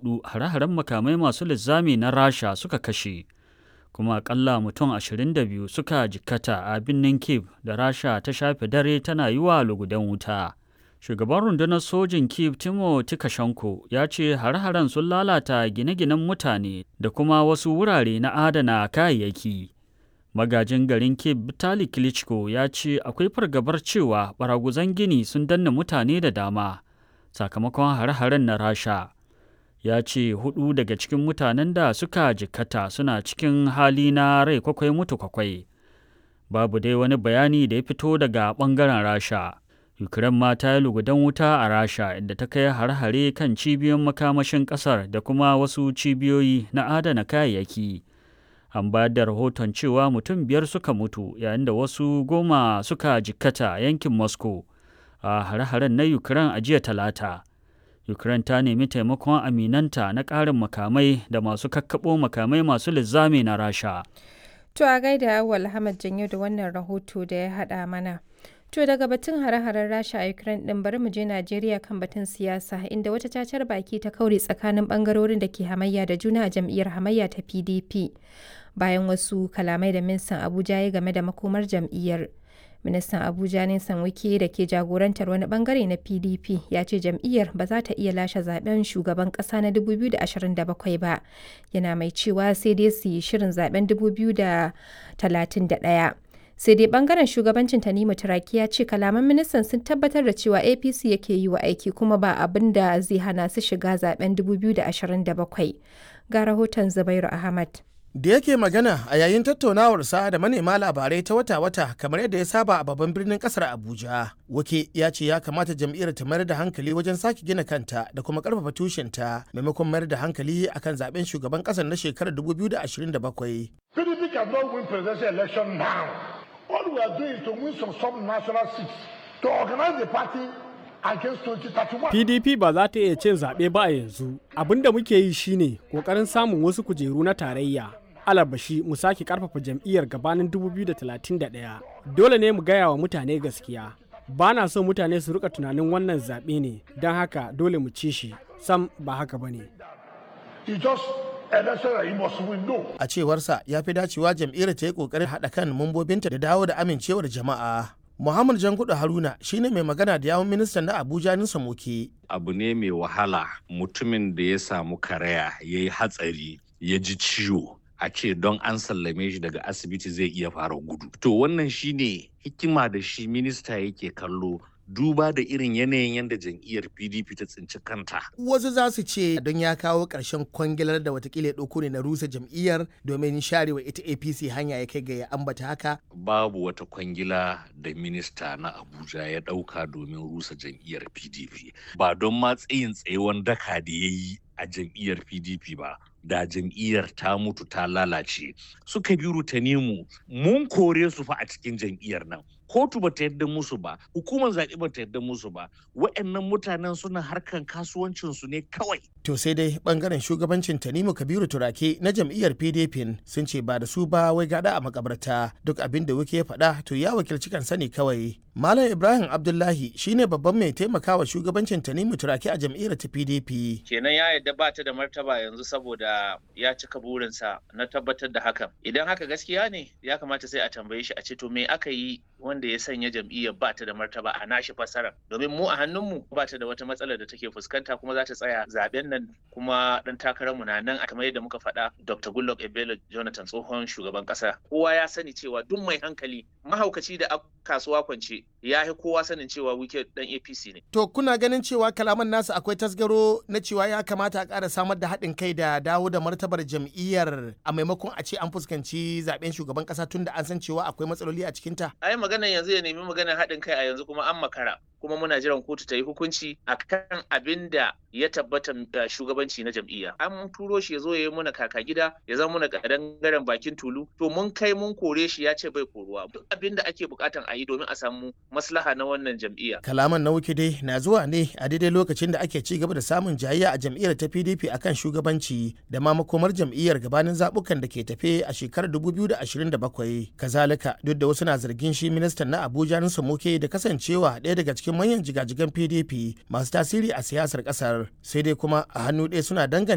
hudu hare-haren makamai masu linzami na rasha suka kashe kuma akalla mutum 22 suka jikkata a birnin kiev da rasha ta shafe dare tana yi wa lugudan wuta shugaban rundunar sojin kiev timo tikashenko ya ce hare-haren sun lalata gine-ginen mutane da kuma wasu wurare na adana kayayyaki magajin garin kiev vitali klitschko ya ce akwai fargabar cewa baraguzan gini sun danna mutane da dama sakamakon hare-haren na rasha ya ce hudu daga cikin mutanen da suka jikkata suna cikin hali na rai kwakwai mutu kwakwai babu dai wani bayani da ya fito daga bangaren rasha ukraine ma ta yi lugudan wuta a rasha inda ta kai hare-hare kan cibiyoyin makamashin kasar da kuma wasu cibiyoyi na adana kayayyaki an bayar da rahoton cewa mutum biyar suka mutu yayin da wasu goma suka jikkata yankin moscow a hare-haren na ukraine a jiya talata Ukraine ta nemi taimakon aminanta na ƙarin makamai da masu kakkaɓo makamai masu linzami na Rasha. To a gaida Awal Ahmad Janyo da wannan rahoto da ya haɗa mana. To daga batun hare-haren Rasha a Ukraine ɗin bari mu je Najeriya kan batun siyasa inda wata cacar baki ta kaure tsakanin ɓangarorin da ke hamayya da juna a jam'iyyar hamayya ta PDP. Bayan wasu kalamai da ministan Abuja ya game da makomar jam'iyyar. ministan abuja nisan wike da ke jagorantar wani bangare na pdp ya ce jam'iyyar ba za ta iya lashe zaben shugaban kasa na 2027 ba yana mai cewa sai dai su yi shirin zaben 2031 sai dai bangaren shugabancin tanimu turaki ya ce kalaman ministan sun tabbatar da cewa apc yake yi wa aiki kuma ba abin da zai hana su shiga zaben 2027 ga rahoton zubairu ahmad da yake magana a yayin tattaunawarsa da manema labarai ta wata-wata kamar yadda ya saba a babban birnin kasar abuja wake ya ce ya kamata jam'iyyar ta mayar da hankali wajen sake gina kanta da kuma karfafa tushenta maimakon mayar da hankali akan zaben shugaban kasar na shekarar 2027 PDP cannot win presidential election now. All we are doing is to win some sub-national seats to organize the party against 2031. PDP ba za ta iya cin zaɓe ba a yanzu. Abin da muke yi shine ƙoƙarin samun wasu kujeru na tarayya. Alabashi mu sake ƙarfafa jam'iyyar gabanin 2031. Dole ne mu gaya wa mutane gaskiya. Ba na so mutane su rika tunanin wannan zaɓe ne, don haka dole mu ci shi. Sam ba haka ba ne. You just election that you must win. No. a cewarsa ya fi dacewa jam'iyyar ta yi kokarin haɗa kan mambobinta da dawo da amincewar jama'a muhammad jangudu haruna shine mai magana da yawun ministan na abuja nisa moke abu ne mai wahala mutumin da ya samu karaya ya yi hatsari ya ji ciwo a ce don an sallame shi daga asibiti zai iya fara gudu to wannan shine hikima da shi minista yake kallo duba da irin yanayin yadda jam'iyyar pdp ta tsinci kanta wasu za su ce don ya kawo ƙarshen kwangilar da watakila ya ɗauko ne na rusa jam'iyyar domin sharewa ita apc hanya ya kai ga ya ambata haka babu wata kwangila da minista na abuja ya ɗauka domin rusa jam'iyyar pdp ba don ma tsayin tsayewan daka da ya yi a jam'iyyar pdp ba da jam'iyyar ta mutu ta lalace suka bi rutanimu mun kore su fa a cikin jam'iyyar nan kotu ba ta yadda musu ba hukumar zaɓe ba ta yadda musu ba wa'annan mutanen suna harkan kasuwancinsu ne kawai to sai dai bangaren shugabancin tanimu kabiru turake na jam'iyyar pdp sun ce ba da su ba wai gada a makabarta duk abin da wuke ya faɗa to ya wakilci kansa ne kawai malam ibrahim abdullahi shine babban mai taimakawa shugabancin tanimu turake a jam'iyyar ta pdp kenan ya yadda ba ta da martaba yanzu saboda ya cika burinsa na tabbatar da hakan idan haka gaskiya ne ya kamata sai a tambaye shi a ce to me aka yi wanda ya sanya jam'iyyar ba ta da martaba a nashi fasara domin mu a hannunmu ba ta da wata matsalar da take fuskanta kuma za ta tsaya zaben nan kuma dan takararmu na nan a kamar yadda muka faɗa Dr. Goodluck Ebele Jonathan tsohon shugaban ƙasa kowa ya sani cewa duk mai hankali mahaukaci da kasuwa kwance ya yi kowa sanin cewa wike dan APC ne to kuna ganin cewa kalaman nasu akwai tasgaro na cewa ya kamata a ƙara samar da haɗin kai da dawo da martabar jam'iyyar a maimakon a ce an fuskanci zaben shugaban ƙasa tun da an san cewa akwai matsaloli a cikinta ai maganar yanzu ya nemi maganar haɗin kai a yanzu kuma an makara kuma muna jiran kotu ta yi hukunci akan abin da ya tabbata shugabanci na jam'iyya an turo shi ya zo ya yi muna kaka gida ya zama muna kadangaren bakin tulu to mun kai mun kore shi ya ce bai koruwa duk abin da ake bukatan a yi domin a samu maslaha na wannan jam'iyya kalaman na wuke dai na zuwa ne a daidai lokacin da ake ci gaba da samun jayayya a jam'iyyar ta pdp akan shugabanci da ma makomar jam'iyyar gabanin zabukan da ke tafe a shekarar 2027 kazalika duk da wasu na zargin shi ministan na abuja nusa muke da kasancewa ɗaya daga cikin manyan jigajigan pdp masu tasiri a siyasar ƙasar sai dai kuma a hannu ɗaya suna danganta